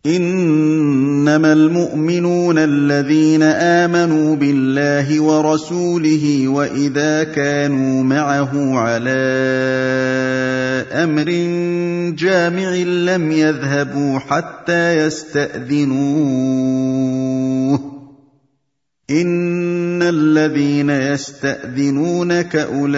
انما المؤمنون الذين امنوا بالله ورسوله واذا كانوا معه على امر جامع لم يذهبوا حتى يستاذنوه ان الذين يستاذنونك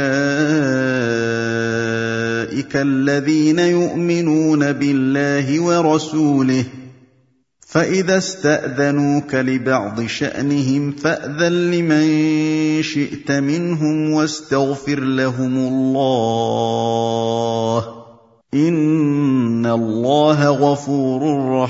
اولئك الذين يؤمنون بالله ورسوله فاذا استاذنوك لبعض شانهم فاذن لمن شئت منهم واستغفر لهم الله ان الله غفور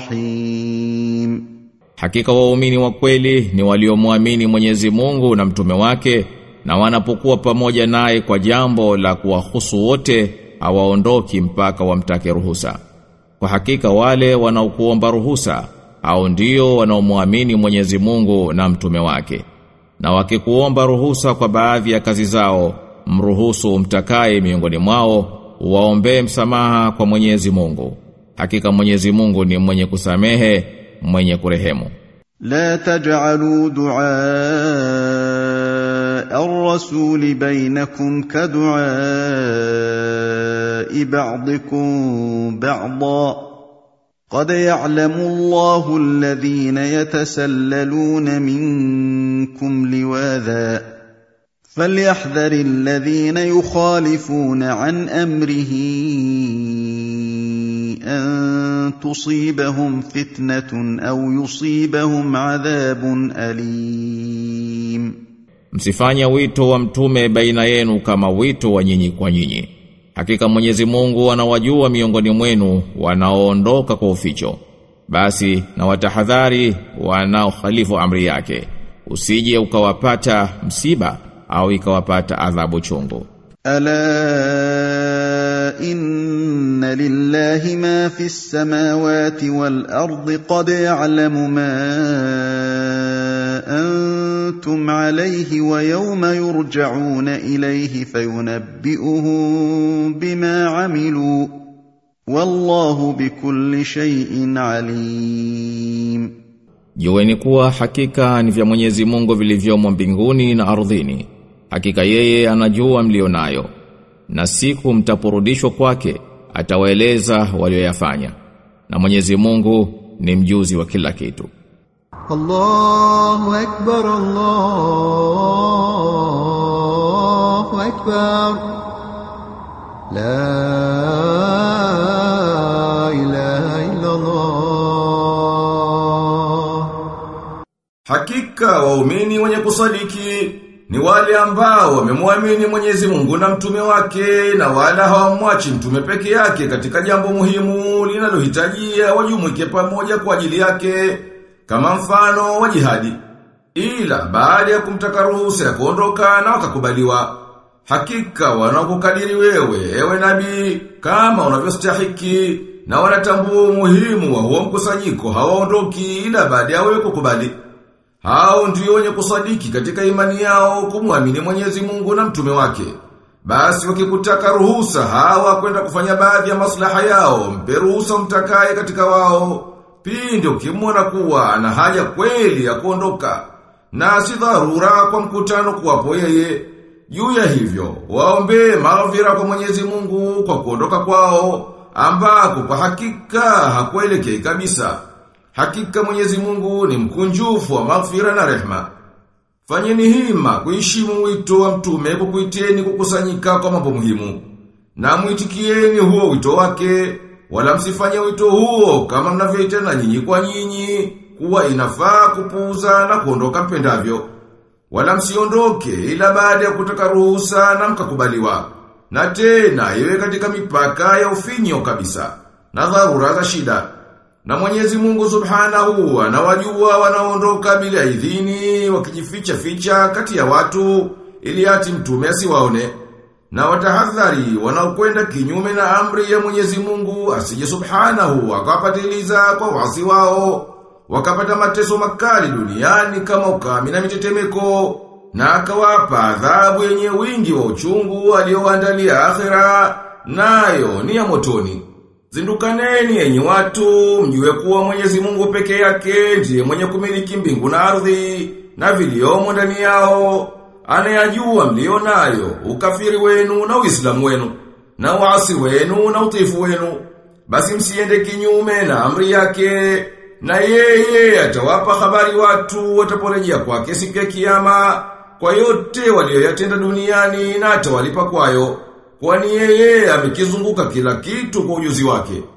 رحيم Hakika waumini wa kweli ni waliomwamini Mwenyezi Mungu na mtume wake na wanapokuwa pamoja naye kwa jambo la kuwahusu wote hawaondoki mpaka wamtake ruhusa. Kwa hakika wale wanaokuomba ruhusa au ndio wanaomwamini Mwenyezi Mungu na mtume wake. Na wakikuomba ruhusa kwa baadhi ya kazi zao, mruhusu mtakaye miongoni mwao, waombee msamaha kwa Mwenyezi Mungu. Hakika Mwenyezi Mungu ni mwenye kusamehe, mwenye kurehemu. لا تجعلوا دعاء الرسول بينكم كدعاء بعضكم بعضا قد يعلم الله الذين يتسللون منكم لواذا فليحذر الذين يخالفون عن امره ان تصيبهم فتنه او يصيبهم عذاب اليم Msifanye wito wa mtume baina yenu kama wito wa nyinyi kwa nyinyi. Hakika Mwenyezi Mungu anawajua miongoni mwenu wanaoondoka kwa uficho. Basi na watahadhari wanaokhalifu amri yake. Usije ukawapata msiba au ikawapata adhabu chungu. الا ان لله ما في السماوات والارض قد يعلم ما انتم عليه ويوم يرجعون اليه فينبئهم بما عملوا والله بكل شيء عليم Jueni kuwa hakika ni vya Mwenyezi Mungu vilivyomo mbinguni na ardhini. Hakika yeye anajua mlionayo. Na siku mtaporudishwa kwake atawaeleza walioyafanya. Na Mwenyezi Mungu ni mjuzi wa kila kitu. الله أكبر الله أكبر لا إله إلا الله Hakika waumini wenye kusadiki ni wale ambao wamemwamini Mwenyezi Mungu na mtume wake na wala hawamwachi mtume peke yake katika jambo muhimu linalohitajia wajumuike pamoja kwa ajili yake kama mfano wa jihadi. Ila baada ya kumtaka ruhusa ya kuondoka na wakakubaliwa. Hakika wanakukadiri wewe ewe nabii kama unavyostahiki na wanatambua umuhimu wa huo mkusanyiko hawaondoki ila baada ya wewe kukubali. Hao ndio wenye kusadiki katika imani yao kumwamini Mwenyezi Mungu na mtume wake. Basi wakikutaka ruhusa hawa kwenda kufanya baadhi ya maslaha yao, mpe ruhusa mtakaye katika wao. Pindi ukimwona kuwa ana haja kweli ya kuondoka na si dharura kwa mkutano kuwapo yeye. Juu ya hivyo, waombe maghfira kwa Mwenyezi Mungu kwa kuondoka kwao, ambako kwa hakika hakuelekei kabisa. Hakika Mwenyezi Mungu ni mkunjufu wa maghfira na rehma. Fanyeni hima kuheshimu wito wa mtume kukuiteni kukusanyika kwa mambo muhimu. Na muitikieni huo wito wake, wala msifanye wito huo kama mnavyoitana nyinyi kwa nyinyi, kuwa inafaa kupuuza na kuondoka mpendavyo. Wala msiondoke ila baada ya kutaka ruhusa na mkakubaliwa. Na tena iwe katika mipaka ya ufinyo kabisa, na dharura za shida. Na Mwenyezi Mungu Subhanahu anawajua wanaondoka bila idhini wakijificha ficha kati ya watu ili ati mtume asiwaone. Na watahadhari wanaokwenda kinyume na amri ya Mwenyezi Mungu asije Subhanahu akawapatiliza kwa wasi wao wakapata mateso makali duniani kama ukame na mitetemeko na akawapa adhabu yenye wingi wa uchungu alioandalia akhera nayo ni ya motoni. Zindukaneni enyi watu, mjue kuwa Mwenyezi Mungu peke yake ndiye mwenye kumiliki mbingu na ardhi na viliomo ndani yao. Anayajua mlio nayo, ukafiri wenu na Uislamu wenu, na waasi wenu na utifu wenu. Basi msiende kinyume na amri yake, na yeye atawapa habari watu wataporejea kwake siku ya kiyama kwa yote walioyatenda duniani na atawalipa kwayo. Kwani yeye amekizunguka kila kitu kwa ujuzi wake.